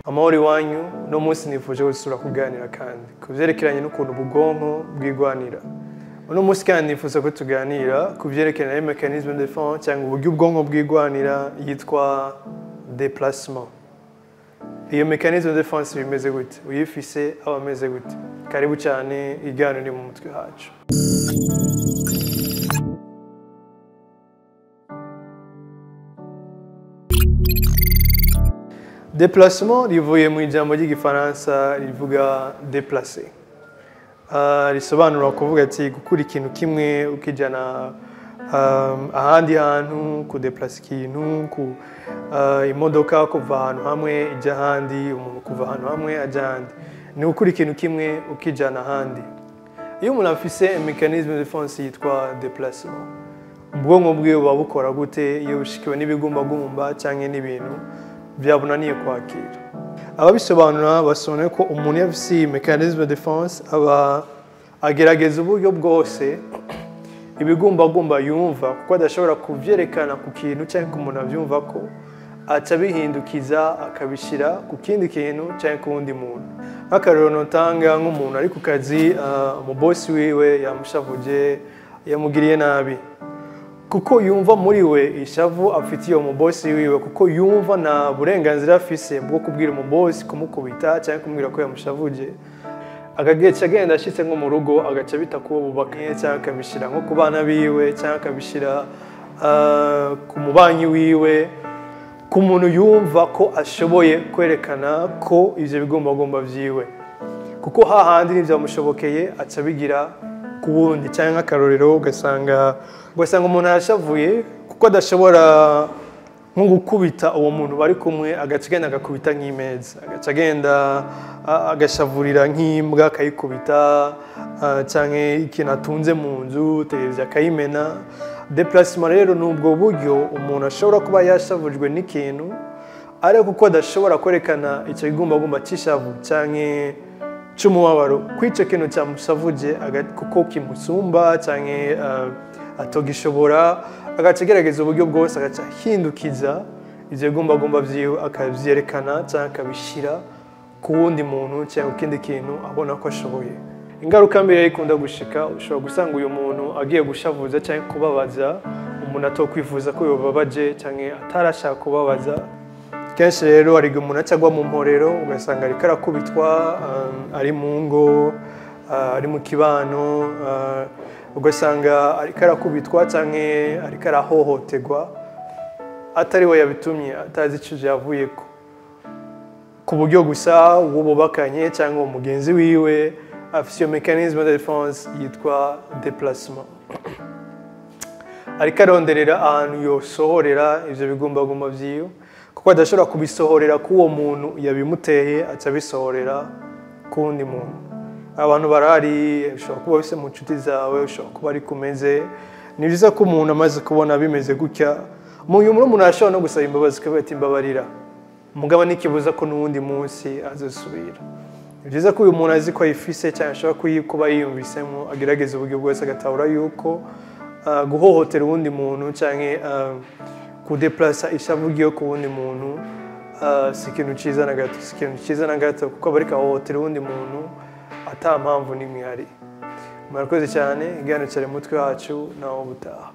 amahoro iwanyu no munsi nifuje gusura kuganira kandi ku byerekeranye n'ukuntu ubwonko bwigwanira uno munsi kandi nifuza ko tuganira ku byerekeranye na mechanisme de defense cyangwa uburyo ubwonko bwigwanira yitwa déplacement iyo mechanisme de defense bimeze gute uyifise aba ameze gute karibu cyane igana ni mu mutwe hacu déplacement rivuye mu ijambo ry'igifaransa rivuga déplacer Uh, risobanura kuvuga ati gukura ikintu kimwe ukijana um, ahandi hantu kudeplasa ikintu ku uh, imodoka kuva ahantu hamwe ijya ahandi umuntu kuva ahantu hamwe ajya ahandi ni gukura ikintu kimwe ukijana ahandi iyo umuntu afise mechanisme de defense yitwa déplacement ubwonko bwiwe buba bukora gute iyo bushikiwe n'ibigumbagumba cyangwa n'ibintu byabunaniye kwakira ababisobanura basobanuye ko umuntu iyo afise iyi mechanisme de defense aba agerageza uburyo bwose ibigumbagumba yumva kuko adashobora kubyerekana ku kintu cyangwa ku muntu abyumva ko aca abihindukiza akabishyira ku kindi kintu cyangwa ku wundi muntu nk'akarero notanga nk'umuntu ari ku kazi umubosi wiwe yamushavuje yamugiriye nabi kuko yumva muri we ishavu afitiye uwo mubosi wiwe kuko yumva nta burenganzira afise bwo kubwira umubosi kumukubita cyangwa kumubwira ko yamushavuje akagece agenda ashyitse nko mu rugo agaca bita kuwo bubakanye cyangwa akabishyira nko ku bana biwe cyangwa akabishyira ku mubanyi wiwe ku muntu yumva ko ashoboye kwerekana ko ibyo bigumbagumba byiwe kuko hahandi ntibyamushobokeye aca abigira ku wundi cyangwa nk'akarorero ugasanga ugasanga umuntu arashavuye kuko adashobora nko gukubita uwo muntu bari kumwe agaca agenda agakubita nk'imeza agaca agenda agashavurira nk'imbwa akayikubita cyangwa ikintu atunze mu nzu televiziyo akayimena depulasima rero ni ubwo buryo umuntu ashobora kuba yashavujwe n'ikintu ariko kuko adashobora kwerekana icyo kigumbagumba cy'ishavu cyangwa cy'umubabaro ko icyo kintu cyamushavuje kuko kimusumba cyangwa atogishobora agaca agerageza uburyo bwose agaca ahindukiza ibyo bigumbagumba byiwe akabyerekana cyangwa akabishyira ku wundi muntu cyangwa ikindi kintu abona ko ashoboye ingaruka mbere ikunda gushika ushobora gusanga uyu muntu agiye gushavuza cyangwa kubabaza umuntu atokwifuza ko yobabaje cyangwa atarashaka kubabaza kenshi rero hari igihe umuntu acagwa mu mporero ugasanga ariko arakubitwa ari mu ngo ari mu kibano ugasanga ariko arakubitwa cyangwa ariko arahohoterwa atari we yabitumye atazi icyo yavuye ko ku buryo gusa uwo bubakanye cyangwa umugenzi wiwe afite iyo mechanisme de defense yitwa déplacement ariko aronderera ahantu yosohorera ibyo bigumbagumba byiwe kuko adashobora kubisohorera k'uwo muntu yabimuteye aca abisohorera ku wundi muntu abantu barahari ushobora kuba bise mu nshuti zawe ushobora kuba ari kumeze ni byiza ko umuntu amaze kubona bimeze gutya mu nyuma umuntu arashobora no gusaba imbabazi akavuga ati mbabarira umugabo ntikibuza ko n'uwundi munsi azasubira ni byiza ko uyu muntu azi ko ayifise cyangwa ashobora kuba yiyumvisemo agerageza uburyo bwose agatahura yuko guhohotera uwundi muntu cyangwa kudeplasa ishavu ryo ku wundi muntu si ikintu cyiza na gato si ikintu cyiza na gato kuko bari kahohotera uwundi muntu ata mpamvu n'imwe ihari murakoze cyane igihano cyari mutwe wacu nawo gutaha